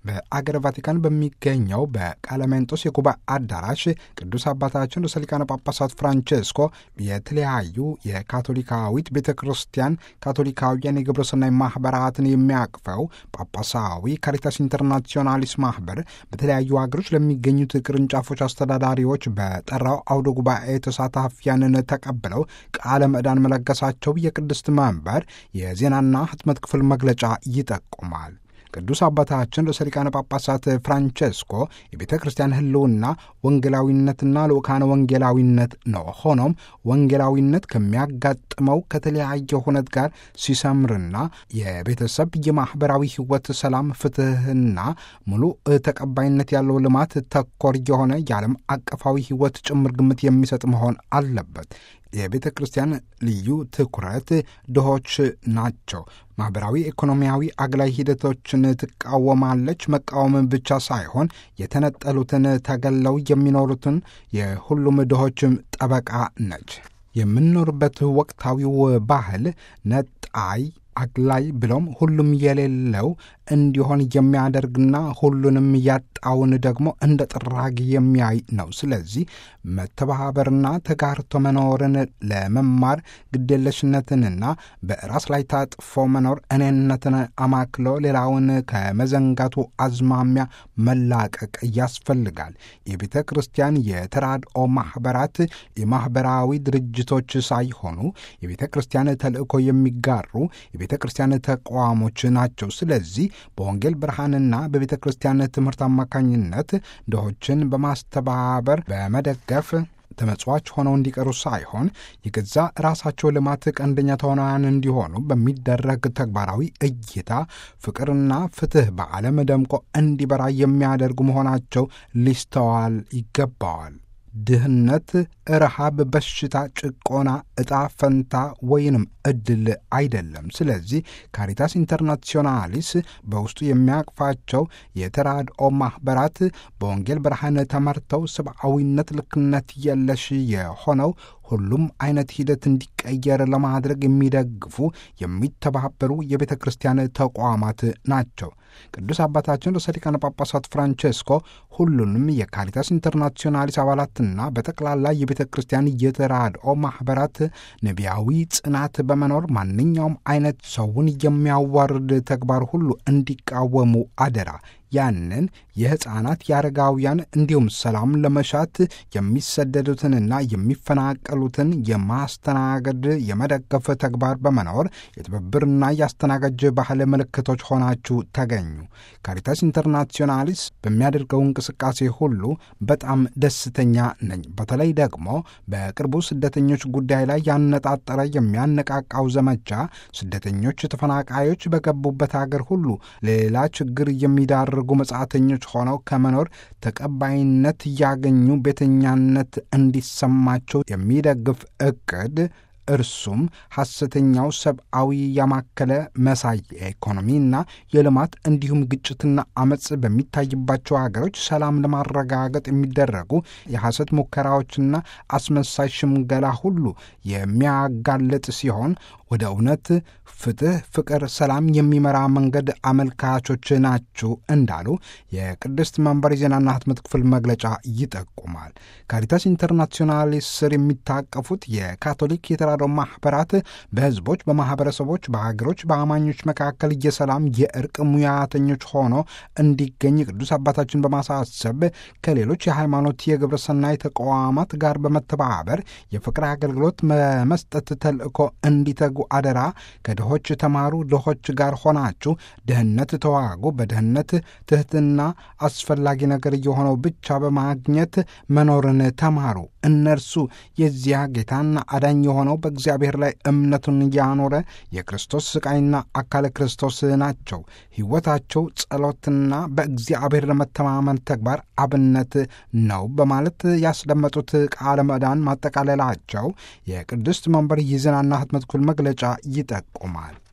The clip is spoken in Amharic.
በአገር ቫቲካን በሚገኘው በቃለሜንጦስ የጉባኤ አዳራሽ ቅዱስ አባታችን ርዕሰ ሊቃነ ጳጳሳት ፍራንቼስኮ የተለያዩ የካቶሊካዊት ቤተ ክርስቲያን ካቶሊካውያን የግብረ ሰናይ ማኅበራትን የሚያቅፈው ጳጳሳዊ ካሪታስ ኢንተርናሲዮናሊስ ማኅበር በተለያዩ ሀገሮች ለሚገኙት ቅርንጫፎች አስተዳዳሪዎች በጠራው አውደ ጉባኤ ተሳታፊያንን ተቀብለው ቃለ ምዕዳን መለገሳቸው የቅድስት መንበር የዜናና ሕትመት ክፍል መግለጫ ይጠቁማል። ቅዱስ አባታችን ርዕሰ ሊቃነ ጳጳሳት ፍራንቼስኮ የቤተ ክርስቲያን ሕልውና ወንጌላዊነትና ልኡካነ ወንጌላዊነት ነው። ሆኖም ወንጌላዊነት ከሚያጋጥመው ከተለያየ ሁነት ጋር ሲሰምርና የቤተሰብ የማኅበራዊ ሕይወት ሰላም፣ ፍትሕና ሙሉ ተቀባይነት ያለው ልማት ተኮር የሆነ የዓለም አቀፋዊ ሕይወት ጭምር ግምት የሚሰጥ መሆን አለበት። የቤተ ክርስቲያን ልዩ ትኩረት ድሆች ናቸው። ማኅበራዊ፣ ኢኮኖሚያዊ አግላይ ሂደቶችን ትቃወማለች። መቃወም ብቻ ሳይሆን የተነጠሉትን ተገለው የሚኖሩትን የሁሉም ድሆችም ጠበቃ ነች። የምንኖርበት ወቅታዊው ባህል ነጣይ አግላይ ብሎም ሁሉም የሌለው እንዲሆን የሚያደርግና ሁሉንም ያጣውን ደግሞ እንደ ጥራጊ የሚያይ ነው። ስለዚህ መተባበርና ተጋርቶ መኖርን ለመማር ግዴለሽነትንና በራስ ላይ ታጥፎ መኖር እኔነትን አማክሎ ሌላውን ከመዘንጋቱ አዝማሚያ መላቀቅ ያስፈልጋል። የቤተ ክርስቲያን የተራድኦ ማኅበራት የማኅበራዊ ድርጅቶች ሳይሆኑ የቤተ ክርስቲያን ተልእኮ የሚጋሩ የቤተ ክርስቲያን ተቋሞች ናቸው። ስለዚህ በወንጌል ብርሃንና በቤተ ክርስቲያን ትምህርት አማካኝነት ድሆችን በማስተባበር በመደገፍ ተመጽዋች ሆነው እንዲቀሩ ሳይሆን የገዛ ራሳቸው ልማት ቀንደኛ ተዋናያን እንዲሆኑ በሚደረግ ተግባራዊ እይታ ፍቅርና ፍትሕ በዓለም ደምቆ እንዲበራ የሚያደርጉ መሆናቸው ሊስተዋል ይገባዋል። ድህነት፣ ረሃብ፣ በሽታ፣ ጭቆና ዕጣ ፈንታ ወይንም እድል አይደለም። ስለዚህ ካሪታስ ኢንተርናሲዮናሊስ በውስጡ የሚያቅፋቸው የተራድኦ ማኅበራት በወንጌል ብርሃን ተመርተው ሰብአዊነት፣ ልክነት የለሽ የሆነው ሁሉም አይነት ሂደት እንዲቀየር ለማድረግ የሚደግፉ የሚተባበሩ የቤተ ክርስቲያን ተቋማት ናቸው። ቅዱስ አባታችን ርዕሰ ሊቃነ ጳጳሳት ፍራንቼስኮ ሁሉንም የካሪታስ ኢንተርናሲዮናሊስ አባላትና በጠቅላላ የቤተ ክርስቲያን የተራድኦ ማኅበራት ነቢያዊ ጽናት በመኖር ማንኛውም አይነት ሰውን የሚያዋርድ ተግባር ሁሉ እንዲቃወሙ አደራ ያንን የሕፃናት የአረጋውያን እንዲሁም ሰላም ለመሻት የሚሰደዱትንና የሚፈናቀሉትን የማስተናገድ የመደገፍ ተግባር በመኖር የትብብርና የአስተናጋጅ ባህል ምልክቶች ሆናችሁ ተገኙ። ካሪታስ ኢንተርናሲዮናሊስ በሚያደርገው እንቅስቃሴ ሁሉ በጣም ደስተኛ ነኝ። በተለይ ደግሞ በቅርቡ ስደተኞች ጉዳይ ላይ ያነጣጠረ የሚያነቃቃው ዘመቻ ስደተኞች፣ ተፈናቃዮች በገቡበት አገር ሁሉ ሌላ ችግር የሚዳርጉ መጻተኞች ሆነው ከመኖር ተቀባይነት እያገኙ ቤተኛነት እንዲሰማቸው የሚደግፍ እቅድ እርሱም ሐሰተኛው ሰብአዊ ያማከለ መሳይ የኢኮኖሚና የልማት እንዲሁም ግጭትና አመፅ በሚታይባቸው ሀገሮች ሰላም ለማረጋገጥ የሚደረጉ የሐሰት ሙከራዎችና አስመሳይ ሽምገላ ሁሉ የሚያጋልጥ ሲሆን ወደ እውነት፣ ፍትሕ፣ ፍቅር፣ ሰላም የሚመራ መንገድ አመልካቾች ናችሁ እንዳሉ የቅድስት መንበር የዜናና ሕትመት ክፍል መግለጫ ይጠቁማል። ካሪታስ ኢንተርናሲዮናሊስ ስር የሚታቀፉት የካቶሊክ የተራድኦ ማኅበራት በሕዝቦች፣ በማኅበረሰቦች፣ በሀገሮች፣ በአማኞች መካከል የሰላም የእርቅ ሙያተኞች ሆኖ እንዲገኝ ቅዱስ አባታችን በማሳሰብ ከሌሎች የሃይማኖት የግብረ ሰናይ ተቋማት ጋር በመተባበር የፍቅር አገልግሎት በመስጠት ተልእኮ እንዲተጉ አደራ። ከድሆች ተማሩ፣ ድሆች ጋር ሆናችሁ ድህነት ተዋጉ። በድህነት ትሕትና አስፈላጊ ነገር የሆነው ብቻ በማግኘት መኖርን ተማሩ። እነርሱ የዚያ ጌታና አዳኝ የሆነው በእግዚአብሔር ላይ እምነቱን ያኖረ የክርስቶስ ሥቃይና አካለ ክርስቶስ ናቸው። ሕይወታቸው ጸሎትና በእግዚአብሔር ለመተማመን ተግባር አብነት ነው በማለት ያስደመጡት ቃለ ምዕዳን ማጠቃለላቸው የቅድስት መንበር የዜናና ሕትመት ክፍል መግለጫ ይጠቁማል።